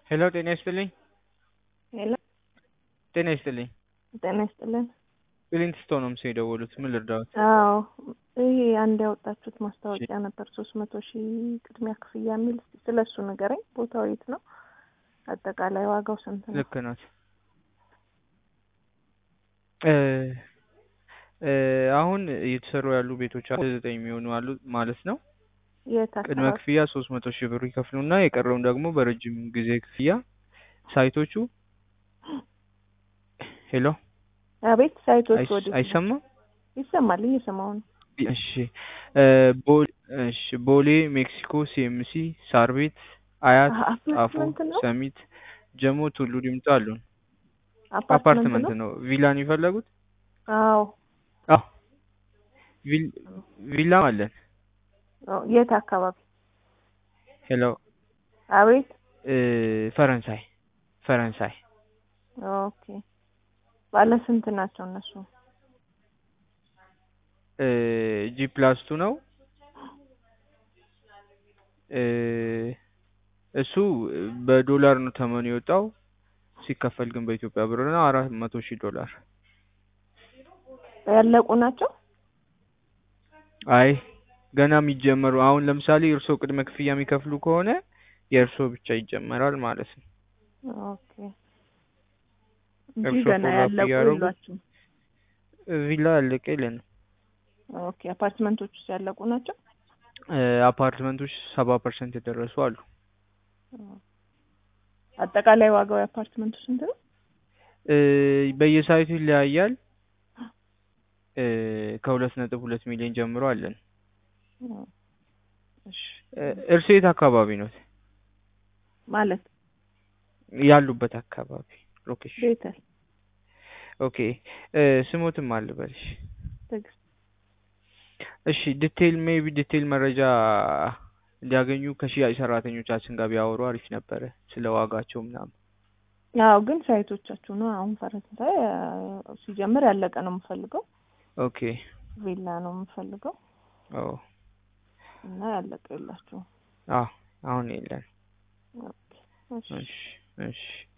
ሄሎ ጤና ይስጥልኝ። ሄሎ ጤና ይስጥልኝ። ጤና ይስጥልን። ክሊንት ስቶን ነው ምስል የደወሉት። ምን ልርዳዎት? አዎ ይሄ አንድ ያወጣችሁት ማስታወቂያ ነበር ሶስት መቶ ሺህ ቅድሚያ ክፍያ የሚል እስኪ ስለ እሱ ንገረኝ። ቦታው የት ነው? አጠቃላይ ዋጋው ስንት ነው? ልክ ናት። እ እ አሁን እየተሰሩ ያሉ ቤቶች አሉ ዘጠኝ የሚሆኑ አሉ ማለት ነው። የት ቅድመ አካባቢ? ክፍያ ሶስት መቶ ሺህ ብር ይከፍሉና የቀረውን ደግሞ በረጅም ጊዜ ክፍያ ሳይቶቹ ሄሎ አቤት ሳይቶች አይስ- ወዴት ነው? አይሰማም? ይሰማል፣ እየሰማሁ ነው። እሺ እ ቦሌ እሺ ቦሌ፣ ሜክሲኮ፣ ሲኤምሲ፣ ሳር ቤት፣ አያት፣ አሀ፣ ጣፎ፣ አፓርትመንት ነው? ሰሚት፣ ጀሞ፣ ቱሉ ዲምቱ አሉን። አፓርትመንት አፓርትመንት ነው? ነው። ቪላን የፈለጉት? አዎ። አዎ ቪል- ቪላም አለን። አዎ፣ የት አካባቢ? ሄሎ አቤት። እ ፈረንሳይ ፈረንሳይ ኦኬ። ባለ ስንት ናቸው እነሱ? እ ጂ ፕላስ ቱ ነው። እ እሱ በዶላር ነው ተመኑ የወጣው ሲከፈል ግን በኢትዮጵያ ብር ነው አራት መቶ ሺህ ዶላር። ያለቁ ናቸው? አይ ገና የሚጀመሩ አሁን ለምሳሌ እርስዎ ቅድመ ክፍያ የሚከፍሉ ከሆነ የእርስዎ ብቻ ይጀመራል ማለት ነው። ኦኬ። እንጂ እርሶ ገና ፎሎ አፕ ያለቁ እያደረጉ? የሏችሁም? ቪላ ያለቀ የለንም። ኦኬ። አፓርትመንቶች ውስጥ ያለቁ ናቸው? እ አፓርትመንቶች ሰባ ፐርሰንት የደረሱ አሉ። አጠቃላይ ዋጋው የአፓርትመንቱ ስንት ነው? እ በየሳይቱ ይለያያል። እ ከሁለት ነጥብ ሁለት ሚሊዮን ጀምሮ አለን። እሺ። እ እርስዎ የት አካባቢ ነው ማለት ያሉበት አካባቢ ሎኬሽን? ቤተል ኦኬ እ ስሞትም አልበልሽ። ትዕግስት እሺ ዲቴይል ሜቢ ዲቴይል መረጃ እንዲያገኙ ከሽያጭ ሰራተኞቻችን ጋር ቢያወሩ አሪፍ ነበረ ስለ ዋጋቸው ምናምን። አዎ ግን ሳይቶቻችሁ ነው አሁን ፈረንሳይ አ፣ ሲጀምር ያለቀ ነው የምፈልገው ኦኬ ቪላ ነው የምፈልገው ኦ እና ያለቀ የላችሁም አዎ አሁን የለን። ኦኬ እሺ እሺ እሺ